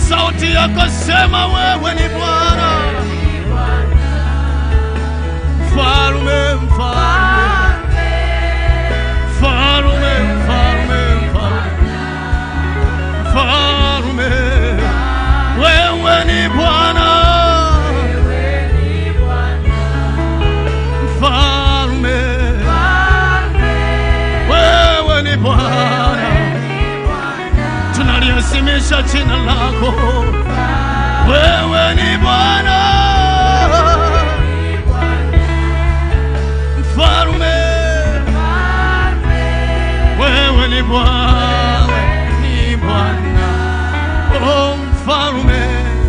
sauti yako, sema wewe ni Bwana, mfalume, mfalume, mfalume, mfalume, mfalume, wewe ni Bwana, mfalume, wewe ni Bwana, tunaliasimisha jina lako, wewe ni Bwana, mfalume, wewe ni Bwana, ni Bwana, oh mfalume,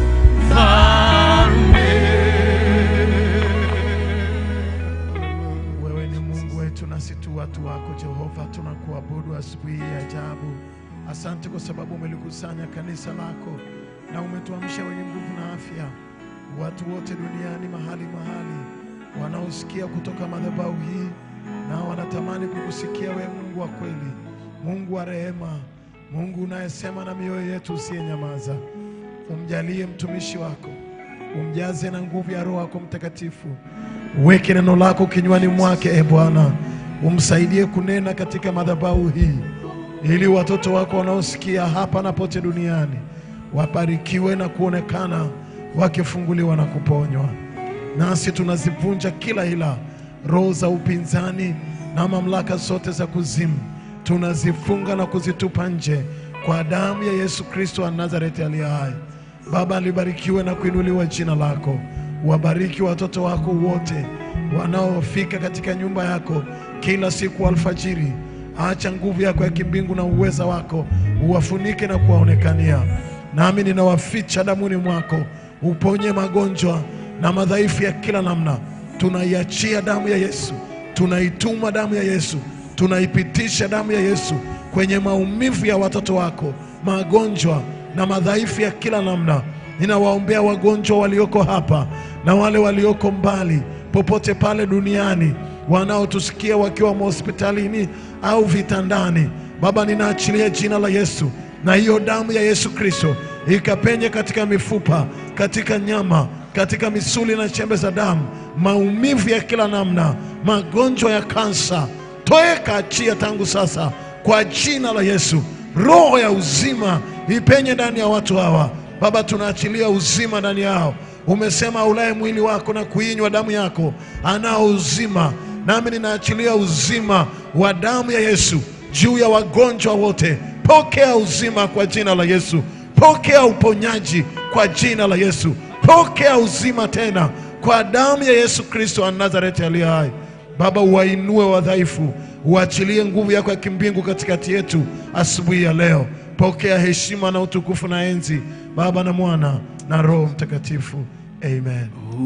mfalume. Wewe ni Mungu wetu nasi tu watu wako Jehova, tunakuabudu asubuhi hii ya ajabu. Asante kwa sababu umelikusanya kanisa lako na umetuamsha wenye nguvu na afya, watu wote duniani mahali mahali wanaosikia kutoka madhabahu hii na wanatamani kukusikia wewe, Mungu wa kweli, Mungu wa rehema, Mungu unayesema na mioyo yetu usiyenyamaza. Umjalie mtumishi wako, umjaze na nguvu ya Roho yako Mtakatifu. Uweke neno lako kinywani mwake, e Bwana, umsaidie kunena katika madhabahu hii, ili watoto wako wanaosikia hapa na pote duniani wabarikiwe na kuonekana wakifunguliwa na kuponywa. Nasi tunazivunja kila ila roho za upinzani na mamlaka zote za kuzimu, tunazifunga na kuzitupa nje kwa damu ya Yesu Kristo wa Nazareti aliye hai. Baba, libarikiwe na kuinuliwa jina lako. Wabariki watoto wako wote wanaofika katika nyumba yako kila siku alfajiri. Acha nguvu yako ya kimbingu na uweza wako uwafunike na kuwaonekania. Nami ninawaficha damuni mwako, uponye magonjwa na madhaifu ya kila namna. Tunaiachia damu ya Yesu, tunaituma damu ya Yesu, tunaipitisha damu ya Yesu kwenye maumivu ya watoto wako, magonjwa na madhaifu ya kila namna. Ninawaombea wagonjwa walioko hapa na wale walioko mbali, popote pale duniani, wanaotusikia wakiwa mahospitalini au vitandani. Baba, ninaachilia jina la Yesu na hiyo damu ya Yesu Kristo ikapenye katika mifupa, katika nyama, katika misuli na chembe za damu, maumivu ya kila namna, magonjwa ya kansa, toeka, achia tangu sasa kwa jina la Yesu. Roho ya uzima ipenye ndani ya watu hawa Baba, tunaachilia uzima ndani yao. Umesema aulaye mwili wako na kuinywa damu yako anao uzima, nami ninaachilia uzima wa damu ya Yesu juu ya wagonjwa wote. Pokea uzima kwa jina la Yesu, pokea uponyaji kwa jina la Yesu, pokea uzima tena kwa damu ya Yesu Kristo wa Nazareti aliye hai. Baba, uwainue wadhaifu, uachilie nguvu yako ya kimbingu katikati yetu asubuhi ya leo. Pokea heshima na utukufu na enzi, Baba na Mwana na Roho Mtakatifu, amen.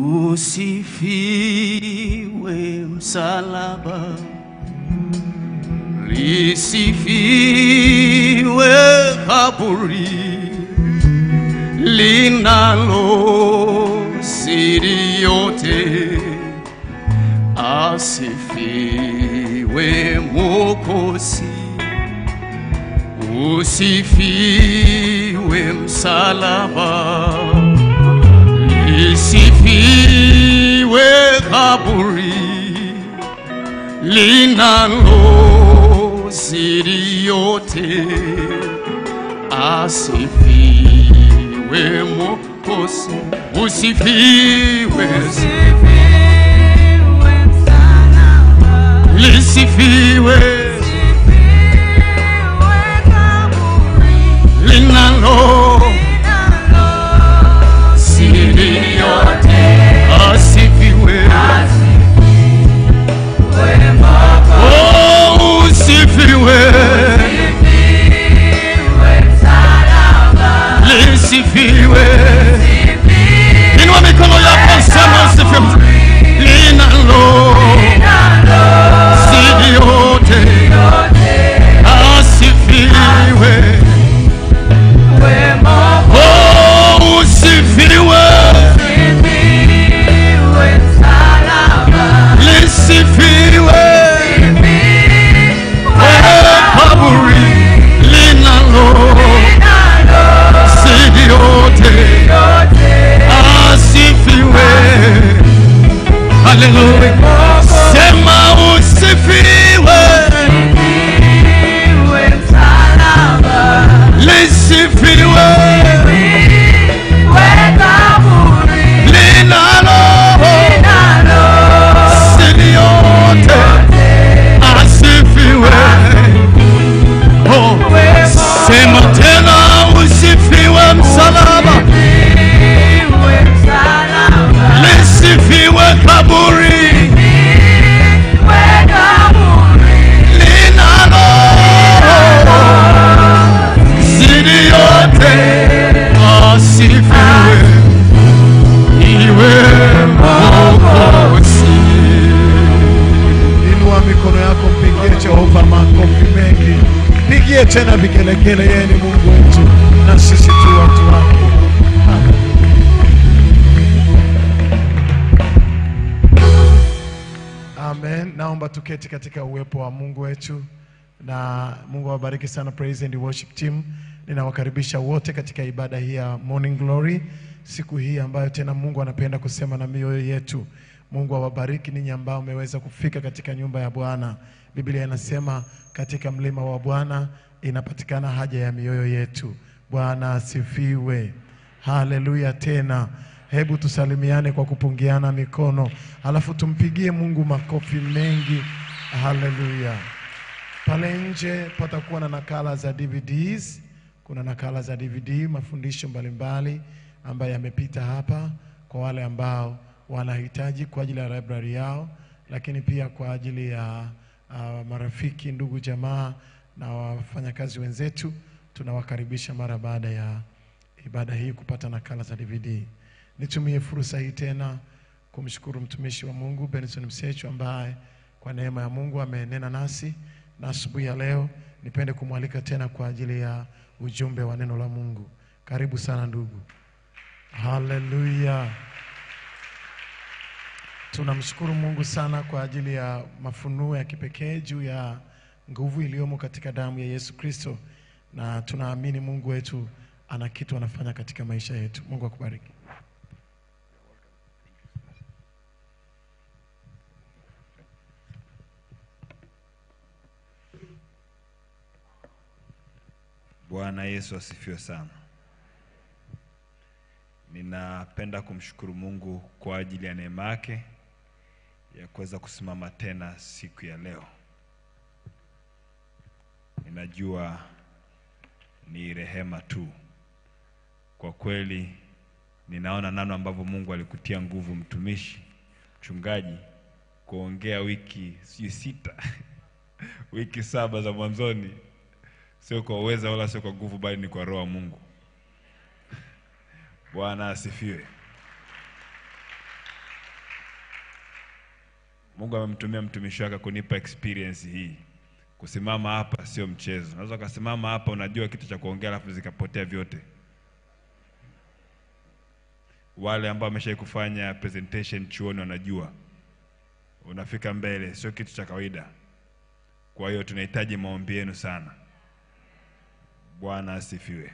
Usifiwe msalaba, lisifiwe kaburi linalo siri yote, asifiwe Mwokozi. Usifiwe msalaba, lisifiwe kaburi linalo siri yote, asifiwe Mwokozi. Usifiwe, lisifiwe linalo siri yote, asifiwe. Oh, usifiwe, lisifiwe. Inua mikono yako, sema usifiwe. Linalo siri yote, asifiwe. Oh, usifiwe, lisifiwe. Oh, kaburi linalo siri yote sema usifiwe, lisifiwe linalo siri yote, asifiwe. Oh, sema tena usifiwe msalaba, lisifiwe kaburi linalo siri yote, asifiwe iwe Mwokozi. Inua mikono yako, mpigie Jehova makofi mengi, pigie tena vigelegele. Yeye ni Mungu wetu na sisi tu watu wake. Amen. Naomba tuketi katika uwepo wa Mungu wetu, na Mungu awabariki sana praise and worship team. Ninawakaribisha wote katika ibada hii ya Morning Glory, siku hii ambayo tena Mungu anapenda kusema na mioyo yetu. Mungu awabariki ninyi ambao mmeweza kufika katika nyumba ya Bwana. Biblia inasema katika mlima wa Bwana inapatikana haja ya mioyo yetu. Bwana asifiwe. Haleluya tena. Hebu tusalimiane kwa kupungiana mikono, alafu tumpigie Mungu makofi mengi. Haleluya. Pale nje patakuwa na nakala za DVDs. Kuna nakala za DVD, mafundisho mbalimbali ambayo yamepita hapa kwa wale ambao wanahitaji kwa ajili ya library yao, lakini pia kwa ajili ya uh, marafiki, ndugu, jamaa na wafanyakazi wenzetu. Tunawakaribisha mara baada ya ibada hii kupata nakala za DVD. Nitumie fursa hii tena kumshukuru mtumishi wa Mungu Benson Msechu ambaye kwa neema ya Mungu amenena nasi na asubuhi ya leo nipende kumwalika tena kwa ajili ya ujumbe wa neno la Mungu. Karibu sana ndugu. Haleluya. Tunamshukuru Mungu sana kwa ajili ya mafunuo ya kipekee juu ya nguvu iliyomo katika damu ya Yesu Kristo, na tunaamini Mungu wetu ana kitu anafanya katika maisha yetu. Mungu akubariki. Bwana Yesu asifiwe sana. Ninapenda kumshukuru Mungu kwa ajili ya neema yake ya kuweza kusimama tena siku ya leo. Ninajua ni rehema tu. Kwa kweli ninaona namna ambavyo Mungu alikutia nguvu mtumishi mchungaji kuongea wiki sijui sita wiki saba za mwanzoni sio kwa uweza wala sio kwa nguvu, bali ni kwa roho wa Mungu. Bwana asifiwe. Mungu amemtumia mtumishi wake kunipa experience hii. Kusimama hapa sio mchezo. Unaweza ukasimama hapa unajua kitu cha kuongea alafu zikapotea vyote. Wale ambao wameshawahi kufanya presentation chuoni wanajua, unafika mbele sio kitu cha kawaida. Kwa hiyo tunahitaji maombi yenu sana. Bwana asifiwe.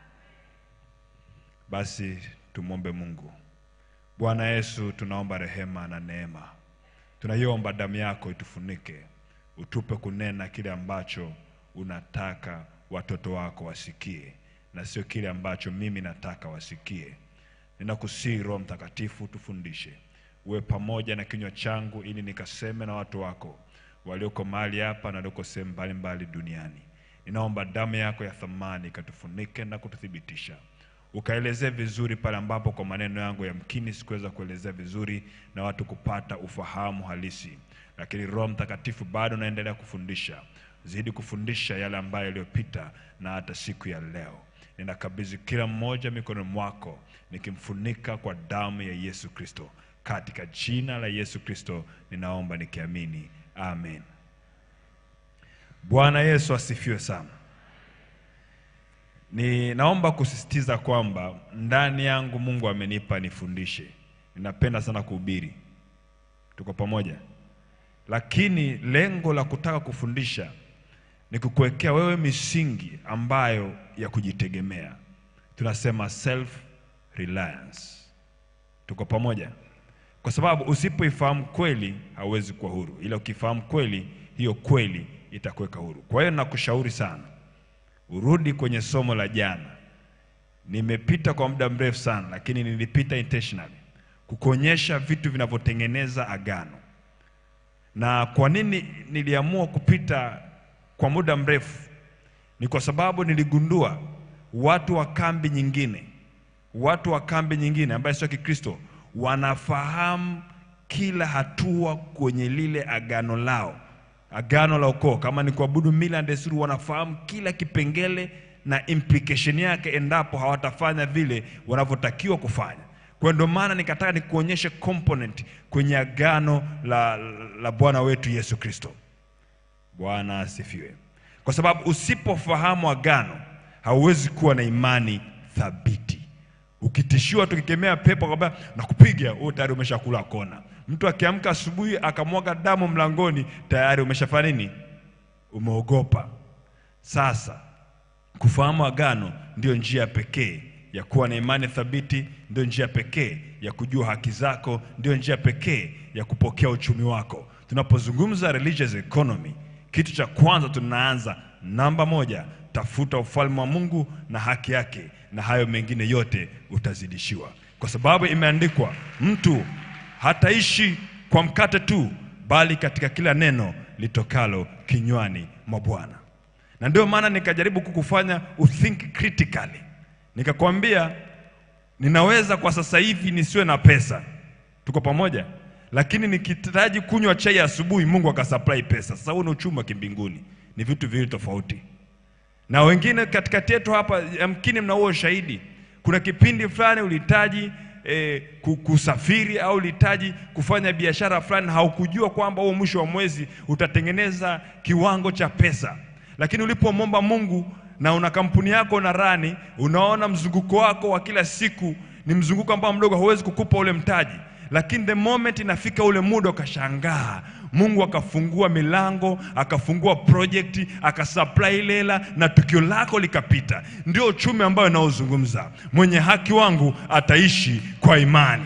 Basi tumwombe Mungu. Bwana Yesu, tunaomba rehema na neema, tunaiomba damu yako itufunike, utupe kunena kile ambacho unataka watoto wako wasikie, na sio kile ambacho mimi nataka wasikie. Ninakusihi Roho Mtakatifu, tufundishe, uwe pamoja na kinywa changu, ili nikaseme na watu wako walioko mahali hapa na walioko sehemu mbalimbali duniani. Ninaomba damu yako ya thamani ikatufunike na kututhibitisha, ukaelezee vizuri pale ambapo kwa maneno yangu yamkini sikuweza kuelezea vizuri na watu kupata ufahamu halisi, lakini Roho Mtakatifu bado naendelea kufundisha, zidi kufundisha yale ambayo yaliyopita na hata siku ya leo. Ninakabidhi kila mmoja mikononi mwako, nikimfunika kwa damu ya Yesu Kristo. Katika jina la Yesu Kristo ninaomba nikiamini, amen. Bwana Yesu asifiwe sana. Ninaomba kusisitiza kwamba ndani yangu Mungu amenipa nifundishe. Ninapenda sana kuhubiri, tuko pamoja, lakini lengo la kutaka kufundisha ni kukuwekea wewe misingi ambayo ya kujitegemea. Tunasema self reliance. Tuko pamoja? kwa sababu usipoifahamu kweli hauwezi kuwa huru, ila ukifahamu kweli, hiyo kweli itakuweka huru. Kwa hiyo nakushauri sana urudi kwenye somo la jana. Nimepita kwa muda mrefu sana, lakini nilipita intentionally kukuonyesha vitu vinavyotengeneza agano. Na kwa nini niliamua kupita kwa muda mrefu? Ni kwa sababu niligundua watu wa kambi nyingine, watu wa kambi nyingine ambaye sio Kikristo wanafahamu kila hatua kwenye lile agano lao, agano la ukoo. Kama ni kuabudu mila na desturi, wanafahamu kila kipengele na implication yake endapo hawatafanya vile wanavyotakiwa kufanya. Kwa hiyo ndio maana nikataka nikuonyeshe component kwenye agano la, la Bwana wetu Yesu Kristo. Bwana asifiwe. Kwa sababu usipofahamu agano hauwezi kuwa na imani thabiti. Ukitishiwa tukikemea pepo kwamba nakupiga, wewe tayari umeshakula kona. Mtu akiamka asubuhi akamwaga damu mlangoni, tayari umeshafanya nini? Umeogopa. Sasa kufahamu agano ndio njia pekee ya kuwa na imani thabiti, ndio njia pekee ya kujua haki zako, ndio njia pekee ya kupokea uchumi wako. Tunapozungumza religious economy, kitu cha kwanza tunaanza namba moja, tafuta ufalme wa Mungu na haki yake, na hayo mengine yote utazidishiwa, kwa sababu imeandikwa, mtu hataishi kwa mkate tu, bali katika kila neno litokalo kinywani mwa Bwana na ndio maana nikajaribu kukufanya uthink critically, nikakwambia ninaweza kwa sasa hivi nisiwe na pesa, tuko pamoja, lakini nikihitaji kunywa chai asubuhi, Mungu akasupply pesa. Sasa huo ni uchumi wa kimbinguni, ni vitu viwili tofauti. Na wengine katikati yetu hapa, yamkini mna huo ushahidi. Kuna kipindi fulani ulihitaji eh, ku- kusafiri au ulihitaji kufanya biashara fulani, haukujua kwamba huo mwisho wa mwezi utatengeneza kiwango cha pesa, lakini ulipomwomba Mungu na una kampuni yako na rani, unaona mzunguko wako wa kila siku ni mzunguko ambao mdogo, hauwezi kukupa ule mtaji lakini the moment inafika ule muda ukashangaa, Mungu akafungua milango, akafungua project, akasupply ile hela na tukio lako likapita. Ndio uchumi ambao naozungumza. Mwenye haki wangu ataishi kwa imani.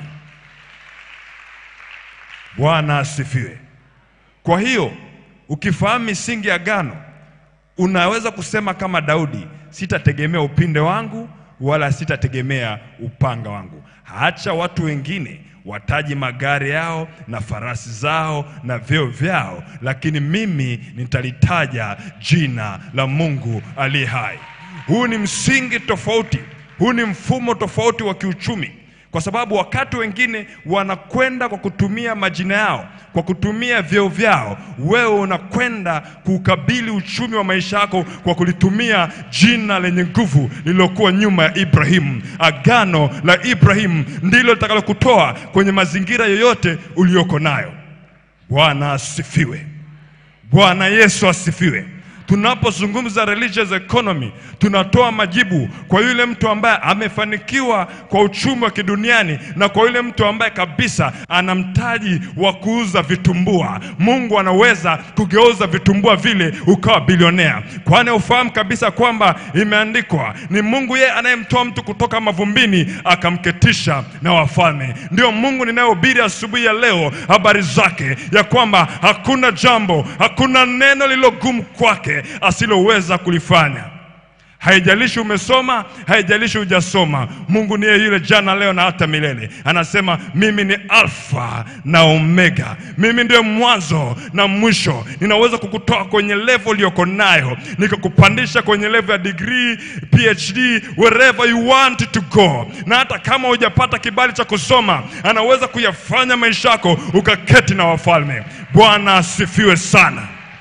Bwana asifiwe. Kwa hiyo ukifahamu misingi ya agano, unaweza kusema kama Daudi, sitategemea upinde wangu wala sitategemea upanga wangu. Acha watu wengine wataji magari yao na farasi zao na vyeo vyao, lakini mimi nitalitaja jina la Mungu aliye hai. Huu ni msingi tofauti, huu ni mfumo tofauti wa kiuchumi kwa sababu wakati wengine wanakwenda kwa kutumia majina yao, kwa kutumia vyeo vyao, wewe unakwenda kuukabili uchumi wa maisha yako kwa kulitumia jina lenye nguvu lililokuwa nyuma ya Ibrahimu. Agano la Ibrahimu ndilo litakalokutoa kwenye mazingira yoyote uliyoko nayo. Bwana asifiwe. Bwana Yesu asifiwe. Tunapozungumza religious economy, tunatoa majibu kwa yule mtu ambaye amefanikiwa kwa uchumi wa kiduniani na kwa yule mtu ambaye kabisa ana mtaji wa kuuza vitumbua. Mungu anaweza kugeuza vitumbua vile ukawa bilionea, kwani ufahamu kabisa kwamba imeandikwa ni Mungu yeye anayemtoa mtu kutoka mavumbini akamketisha na wafalme. Ndio Mungu ninayohubiri asubuhi ya leo habari zake, ya kwamba hakuna jambo, hakuna neno lililogumu kwake asiloweza kulifanya. Haijalishi umesoma, haijalishi hujasoma, Mungu niye yule jana, leo na hata milele. Anasema mimi ni Alfa na Omega, mimi ndiyo mwanzo na mwisho. Ninaweza kukutoa kwenye level uliyoko nayo nikakupandisha kwenye level ya degree, PhD, wherever you want to go. Na hata kama hujapata kibali cha kusoma, anaweza kuyafanya maisha yako ukaketi na wafalme. Bwana asifiwe sana.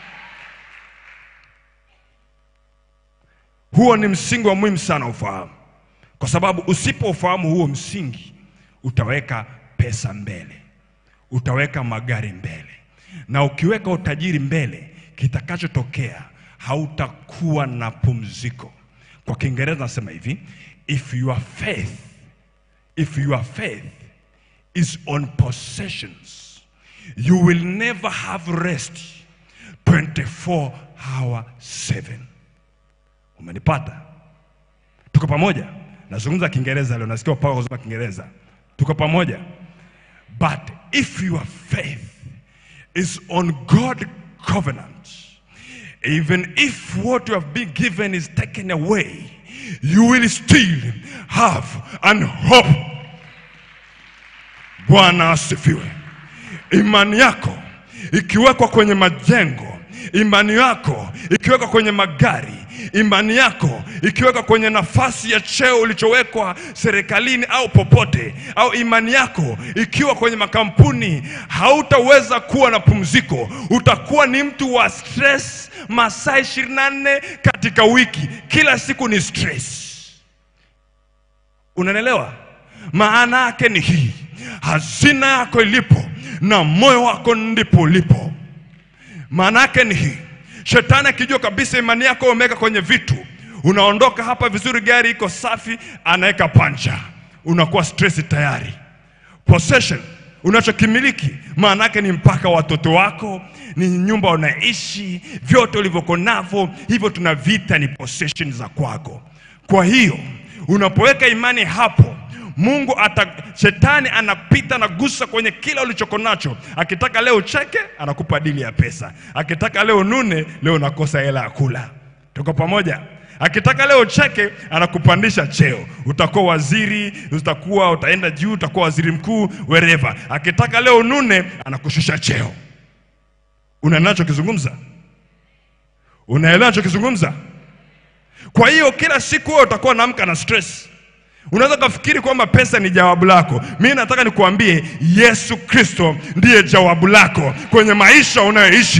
Huo ni msingi wa muhimu sana ufahamu, kwa sababu usipofahamu huo msingi, utaweka pesa mbele, utaweka magari mbele, na ukiweka utajiri mbele, kitakachotokea hautakuwa na pumziko. Kwa Kiingereza nasema hivi, if your faith, if your faith is on possessions, you will never have rest 24 hour 7. Umenipata? Tuko pamoja? Nazungumza Kiingereza leo, nasikia upako kuzungumza Kiingereza. Tuko pamoja? But if your faith is on God covenant, even if what you have been given is taken away, you will still have an hope. Bwana asifiwe. Imani yako ikiwekwa kwenye majengo, imani yako ikiwekwa kwenye magari, imani yako ikiwekwa kwenye nafasi ya cheo ulichowekwa serikalini au popote, au imani yako ikiwa kwenye makampuni, hautaweza kuwa na pumziko. Utakuwa ni mtu wa stress masaa 24 katika wiki, kila siku ni stress. Unanielewa? Maana yake ni hii, hazina yako ilipo na moyo wako ndipo ulipo. Maana yake ni hii, shetani akijua kabisa imani yako umeweka kwenye vitu, unaondoka hapa vizuri, gari iko safi, anaweka pancha, unakuwa stress tayari. Possession unachokimiliki maana yake ni mpaka watoto wako, ni nyumba unaishi, vyote ulivyoko navyo, hivyo tunavita ni possession za kwako. Kwa hiyo unapoweka imani hapo Mungu ata, shetani anapita na gusa kwenye kila ulichoko nacho. Akitaka leo cheke, anakupa dili ya pesa. Akitaka leo nune, leo unakosa hela ya kula. Tuko pamoja? Akitaka leo cheke, anakupandisha cheo, utakuwa waziri, utakuwa utaenda juu, utakuwa waziri mkuu wherever. Akitaka leo nune, anakushusha cheo. Unaelewa nachokizungumza? Unaelewa nachokizungumza? Kwa hiyo kila siku wewe utakuwa naamka na stress. Unaweza kufikiri kwamba pesa ni jawabu lako. Mimi nataka nikuambie Yesu Kristo ndiye jawabu lako kwenye maisha unayoishi.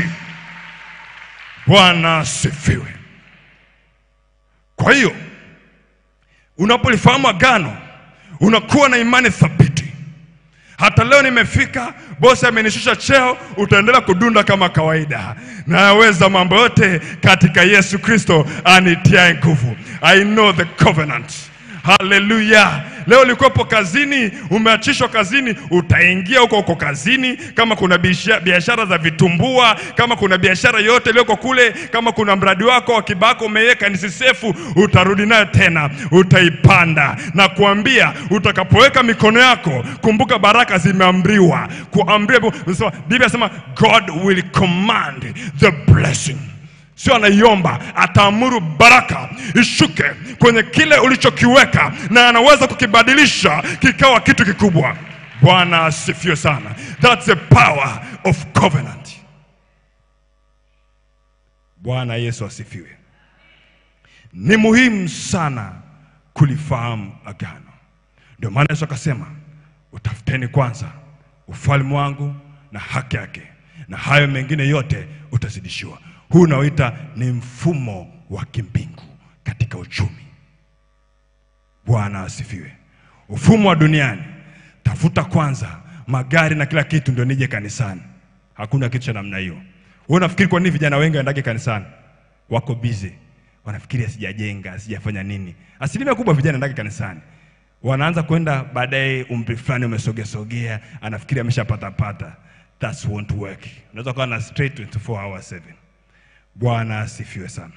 Bwana asifiwe. Kwa hiyo unapolifahamu agano, unakuwa na imani thabiti. Hata leo nimefika, bosi amenishusha cheo, utaendelea kudunda kama kawaida. Nayaweza mambo yote katika Yesu Kristo anitiaye nguvu. I know the covenant. Haleluya! Leo ulikuwepo kazini, umeachishwa kazini, utaingia huko huko kazini. Kama kuna biasha- biashara za vitumbua, kama kuna biashara yote iliyoko kule, kama kuna mradi wako wa kibako umeweka ni sisefu, utarudi nayo tena, utaipanda na kuambia. Utakapoweka mikono yako, kumbuka baraka zimeamriwa, kuamriwa. Biblia inasema God will command the blessing sio anaiomba, ataamuru baraka ishuke kwenye kile ulichokiweka, na anaweza kukibadilisha kikawa kitu kikubwa. Bwana asifiwe sana. That's the power of covenant. Bwana Yesu asifiwe. Ni muhimu sana kulifahamu agano. Ndio maana Yesu akasema, utafuteni kwanza ufalme wangu na haki yake, na hayo mengine yote utazidishiwa. Huu unaoita ni mfumo wa kimbingu katika uchumi. Bwana asifiwe. Mfumo wa duniani, tafuta kwanza magari na kila kitu ndio nije kanisani. Hakuna kitu cha namna hiyo. Wewe unafikiri kwa nini vijana wengi waendage kanisani? Wako busy, wanafikiri sijajenga, sijafanya nini. Asilimia kubwa vijana waendage kanisani, wanaanza kwenda baadaye, umri fulani umesogea sogea, anafikiri ameshapata pata. That won't work. Unaweza kuwa na straight 24 hours 7. Bwana asifiwe sana.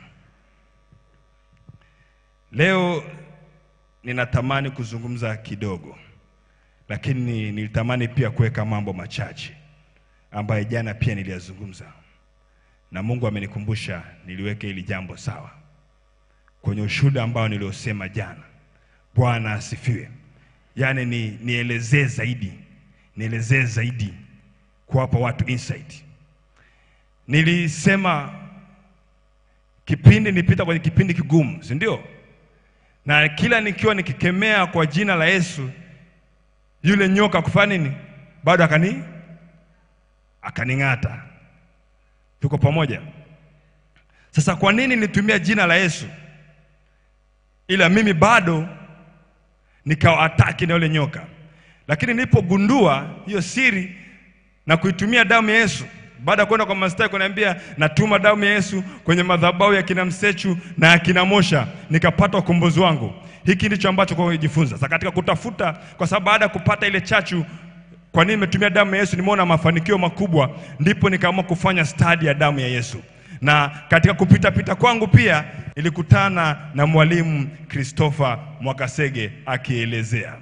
Leo ninatamani kuzungumza kidogo, lakini nilitamani pia kuweka mambo machache ambayo jana pia niliyazungumza, na Mungu amenikumbusha niliweke hili jambo sawa kwenye ushuhuda ambao niliosema jana. Bwana asifiwe. Yaani ni nielezee zaidi, nielezee zaidi kuwapa watu insight. Nilisema kipindi nilipita kwenye kipindi kigumu, si ndio? Na kila nikiwa nikikemea kwa jina la Yesu, yule nyoka kufanya nini? Bado akani akaning'ata. Tuko pamoja? Sasa kwa nini nitumia jina la Yesu ila mimi bado nikawa ataki na yule nyoka? Lakini nilipogundua hiyo siri na kuitumia damu ya Yesu baada ya kwenda kwa mastari kuniambia natuma damu ya Yesu kwenye madhabahu ya kina Msechu na ya kina Mosha, nikapata ukombozi wangu. Hiki ndicho ambacho kwa kujifunza sasa katika kutafuta, kwa sababu baada ya kupata ile chachu, kwa nini nimetumia damu ya Yesu, nimeona mafanikio makubwa, ndipo nikaamua kufanya stadi ya damu ya Yesu. Na katika kupita pita kwangu pia nilikutana na mwalimu Christopher Mwakasege akielezea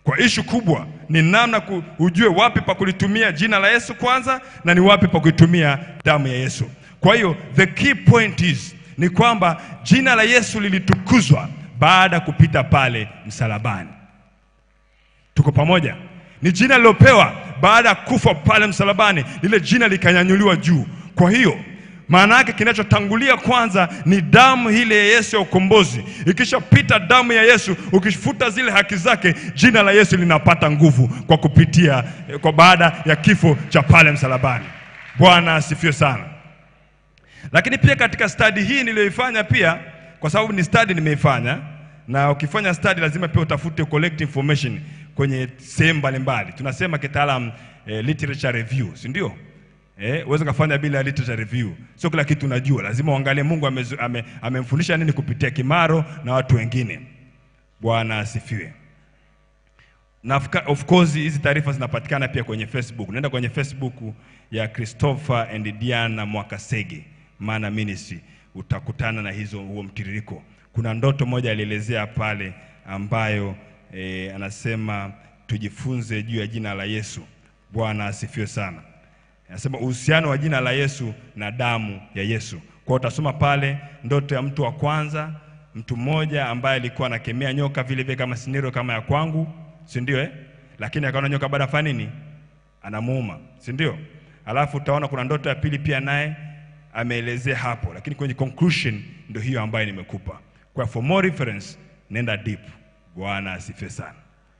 Kwa ishu kubwa ni namna ku, ujue wapi pa kulitumia jina la Yesu kwanza na ni wapi pa kuitumia damu ya Yesu. Kwa hiyo the key point is ni kwamba jina la Yesu lilitukuzwa baada ya kupita pale msalabani. Tuko pamoja? Ni jina lilopewa baada ya kufa pale msalabani, lile jina likanyanyuliwa juu. Kwa hiyo maana yake kinachotangulia kwanza ni damu ile ya Yesu ya ukombozi. Ikishapita damu ya Yesu, ukifuta zile haki zake, jina la Yesu linapata nguvu kwa kupitia kwa baada ya kifo cha pale msalabani. Bwana asifiwe sana. Lakini pia katika stadi hii niliyoifanya pia, kwa sababu ni stadi nimeifanya, na ukifanya stadi lazima pia utafute collect information kwenye sehemu mbalimbali. Tunasema kitaalam eh, literature review, si ndio? Eh, uweze kufanya bila literature review. Sio kila kitu unajua, lazima uangalie Mungu amezu- ame- amemfundisha nini kupitia Kimaro na watu wengine. Bwana asifiwe. Na of ca- of course hizi taarifa zinapatikana pia kwenye Facebook. Nenda kwenye Facebook ya Christopher and Diana Mwakasege Mana Ministry, utakutana na hizo huo mtiririko. Kuna ndoto moja alielezea pale ambayo eh, anasema tujifunze juu ya jina la Yesu. Bwana asifiwe sana. Anasema uhusiano wa jina la Yesu na damu ya Yesu. Kwa hiyo utasoma pale ndoto ya mtu wa kwanza, mtu mmoja ambaye alikuwa anakemea nyoka vile vile kama scenario kama ya kwangu, si ndio eh? Lakini akaona nyoka baada afanya nini? Anamuuma, si ndio? Alafu utaona kuna ndoto ya pili pia naye ameelezea hapo, lakini kwenye conclusion ndio hiyo ambayo nimekupa. Kwa for more reference nenda deep. Bwana asifiwe sana.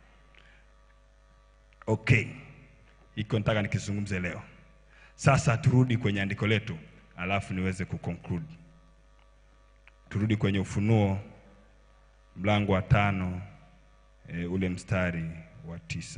Okay, iko nataka nikizungumze leo. Sasa turudi kwenye andiko letu, alafu niweze kuconclude. Turudi kwenye Ufunuo mlango wa tano e, ule mstari wa tisa.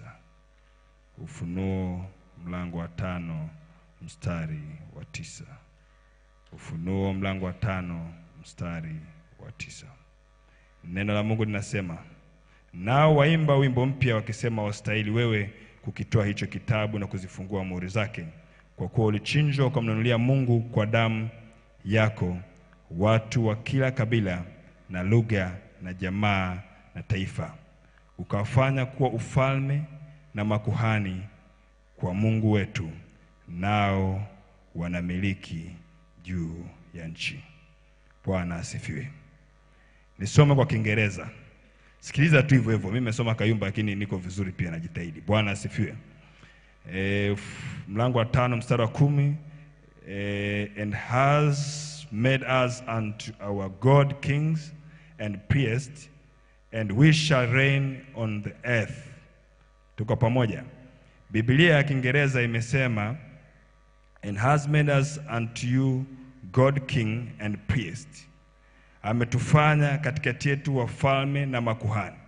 Ufunuo mlango wa tano mstari wa tisa. Ufunuo mlango wa tano mstari wa tisa. Neno la Mungu linasema, nao waimba wimbo mpya wakisema, wastahili wewe kukitoa hicho kitabu na kuzifungua muhuri zake, kwa kuwa ulichinjwa ukamnunulia Mungu kwa damu yako watu wa kila kabila na lugha na jamaa na taifa, ukawafanya kuwa ufalme na makuhani kwa Mungu wetu, nao wanamiliki juu ya nchi. Bwana asifiwe. Nisome kwa Kiingereza. Sikiliza tu hivyo hivyo. Mimi nimesoma Kayumba lakini niko vizuri pia najitahidi. Bwana asifiwe. E, f- mlango wa tano mstari wa kumi e, and has made us unto our God kings and priests and we shall reign on the earth. Tuko pamoja. Biblia ya Kiingereza imesema and has made us unto you God king and priest ametufanya katikati yetu wafalme na makuhani.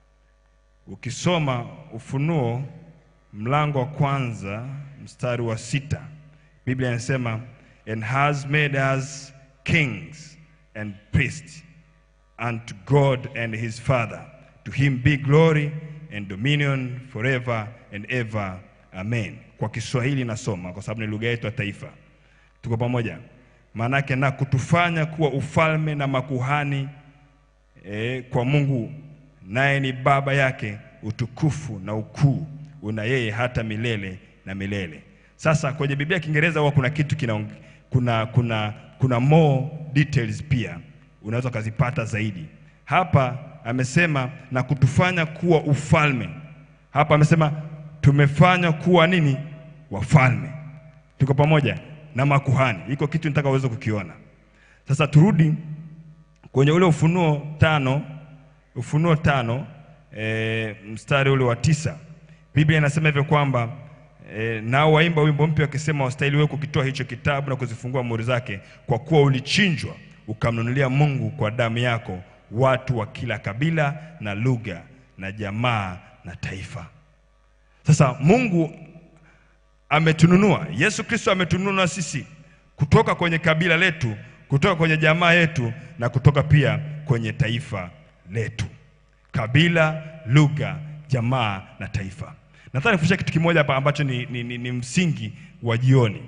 Ukisoma Ufunuo mlango wa kwanza mstari wa sita Biblia inasema and has made us kings and priests unto God and his Father. To him be glory and dominion forever and ever. Amen. Kwa Kiswahili nasoma kwa sababu ni lugha yetu ya taifa. Tuko pamoja? Maanake na kutufanya kuwa ufalme na makuhani e, kwa Mungu, naye ni baba yake. Utukufu na ukuu una yeye hata milele na milele. Sasa kwenye Biblia ya Kiingereza huwa kuna kitu kina, kuna, kuna, kuna more details pia unaweza ukazipata zaidi. Hapa amesema na kutufanya kuwa ufalme. Hapa amesema tumefanywa kuwa nini? Wafalme. Tuko pamoja na makuhani. Iko kitu nitaka uweze kukiona. Sasa turudi kwenye ule Ufunuo tano, Ufunuo tano e, mstari ule wa tisa. Biblia inasema hivyo kwamba e, nao waimba wimbo mpya wakisema, wastahili wewe kukitoa hicho kitabu na kuzifungua muhuri zake, kwa kuwa ulichinjwa ukamnunulia Mungu kwa damu yako watu wa kila kabila na lugha na jamaa na taifa. Sasa Mungu ametununua, Yesu Kristo ametununua sisi kutoka kwenye kabila letu, kutoka kwenye jamaa yetu na kutoka pia kwenye taifa letu, kabila, lugha, jamaa na taifa. Nataka nifundishe kitu kimoja hapa ambacho ni, ni, ni, ni msingi wa jioni.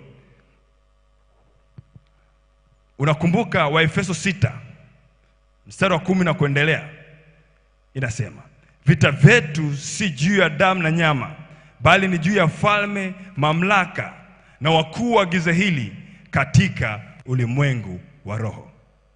Unakumbuka Waefeso sita mstari wa kumi na kuendelea inasema, vita vyetu si juu ya damu na nyama, bali ni juu ya falme, mamlaka na wakuu wa giza hili katika ulimwengu wa roho.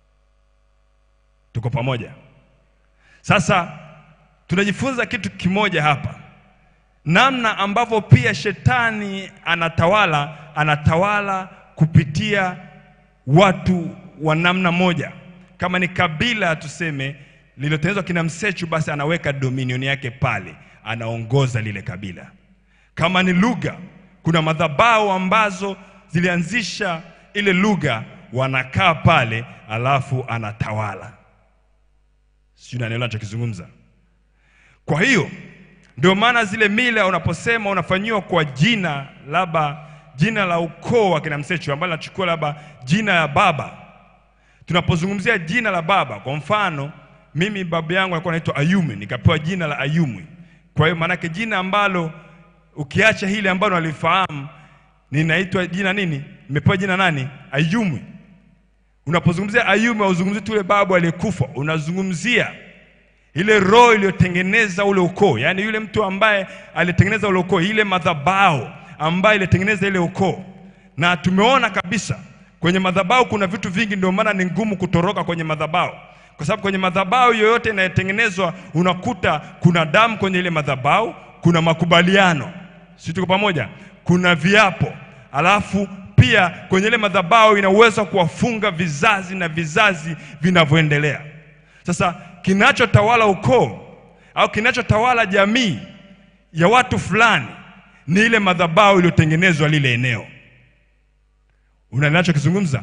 Tuko pamoja? Sasa tunajifunza kitu kimoja hapa, namna ambavyo pia shetani anatawala, anatawala kupitia watu wa namna moja. Kama ni kabila tuseme lililotengenezwa kina Msechu, basi anaweka dominion yake pale, anaongoza lile kabila. Kama ni lugha, kuna madhabahu ambazo zilianzisha ile lugha, wanakaa pale, alafu anatawala. Sijui unanielewa nachokizungumza? Kwa hiyo ndio maana zile mila unaposema unafanyiwa kwa jina labda jina la ukoo wa kina Msechu ambalo linachukua labda jina ya baba. Tunapozungumzia jina la baba, kwa mfano mimi baba yangu alikuwa anaitwa Ayume, nikapewa jina la Ayumwi. Kwa hiyo maanake jina ambalo ukiacha hili ambalo nalifahamu, ninaitwa jina nini? Nimepewa jina nani? Ayumwi. Unapozungumzia Ayume, hauzungumzii tu yule babu aliyekufa, unazungumzia ile roho iliyotengeneza ule ukoo, yaani yule mtu ambaye alitengeneza ule ukoo, ile madhabahu ambayo ilitengeneza ile ukoo. Na tumeona kabisa kwenye madhabahu kuna vitu vingi, ndio maana ni ngumu kutoroka kwenye madhabahu, kwa sababu kwenye madhabahu yoyote inayotengenezwa unakuta kuna damu kwenye ile madhabahu, kuna makubaliano, si tuko pamoja? Kuna viapo, alafu pia kwenye ile madhabahu ina uwezo wa kuwafunga vizazi na vizazi vinavyoendelea. Sasa kinachotawala ukoo au kinachotawala jamii ya watu fulani ni ile madhabahu iliyotengenezwa lile eneo. Una ninachokizungumza?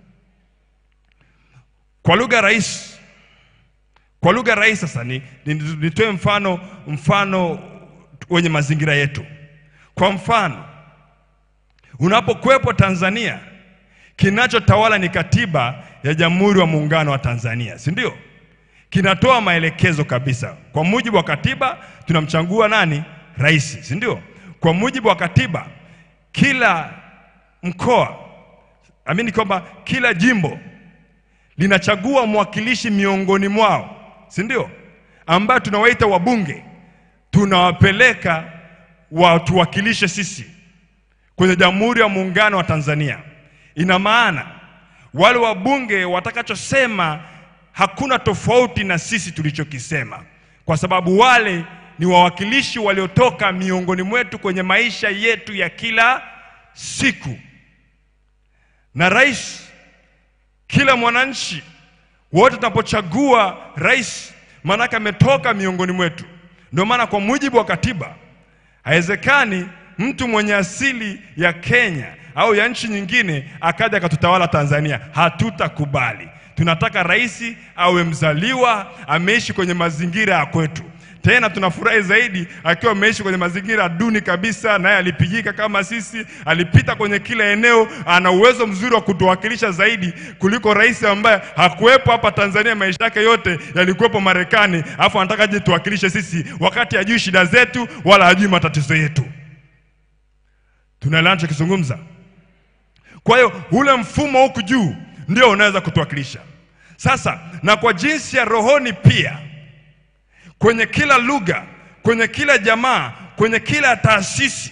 Kwa lugha rahisi, kwa lugha rahisi sasa ni, ni, nitoe mfano mfano wenye mazingira yetu. Kwa mfano, unapokuwepo Tanzania, kinachotawala ni katiba ya Jamhuri wa Muungano wa Tanzania, si ndio? Kinatoa maelekezo kabisa. Kwa mujibu wa katiba tunamchagua nani? Rais, si ndio? Kwa mujibu wa katiba kila mkoa amini kwamba kila jimbo linachagua mwakilishi miongoni mwao, si ndio? Ambayo tunawaita wabunge, tunawapeleka watuwakilishe sisi kwenye Jamhuri ya Muungano wa Tanzania. Ina maana wale wabunge watakachosema hakuna tofauti na sisi tulichokisema, kwa sababu wale ni wawakilishi waliotoka miongoni mwetu kwenye maisha yetu ya kila siku. Na rais, kila mwananchi wote tunapochagua rais, maanake ametoka miongoni mwetu. Ndio maana kwa mujibu wa katiba haiwezekani mtu mwenye asili ya Kenya au ya nchi nyingine akaja akatutawala Tanzania. Hatutakubali. Tunataka rais awe mzaliwa, ameishi kwenye mazingira ya kwetu. Tena tunafurahi zaidi akiwa ameishi kwenye mazingira duni kabisa, naye alipigika kama sisi, alipita kwenye kila eneo, ana uwezo mzuri wa kutuwakilisha zaidi kuliko rais ambaye hakuwepo hapa Tanzania, maisha yake yote yalikuwepo Marekani, alafu anataka aje tuwakilishe sisi, wakati hajui shida zetu wala hajui matatizo yetu. Tunaelewana tunachokizungumza? Kwa hiyo ule mfumo huku juu ndio unaweza kutuwakilisha sasa, na kwa jinsi ya rohoni pia kwenye kila lugha, kwenye kila jamaa, kwenye kila taasisi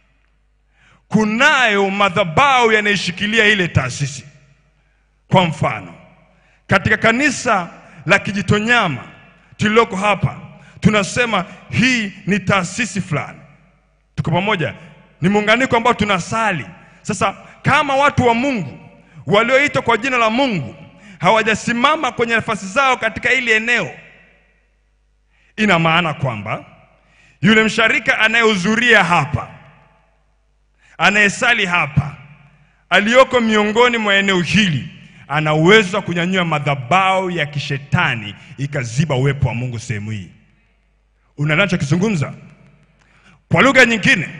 kunayo madhabahu yanayoshikilia ile taasisi. Kwa mfano, katika kanisa la Kijitonyama tuliloko hapa, tunasema hii ni taasisi fulani. Tuko pamoja? Ni muunganiko ambao tunasali. Sasa kama watu wa Mungu walioitwa kwa jina la Mungu hawajasimama kwenye nafasi zao katika ile eneo ina maana kwamba yule msharika anayehudhuria hapa, anayesali hapa, aliyoko miongoni mwa eneo hili ana uwezo wa kunyanyua madhabahu ya kishetani ikaziba uwepo wa Mungu sehemu hii. Unanachokizungumza kwa lugha nyingine,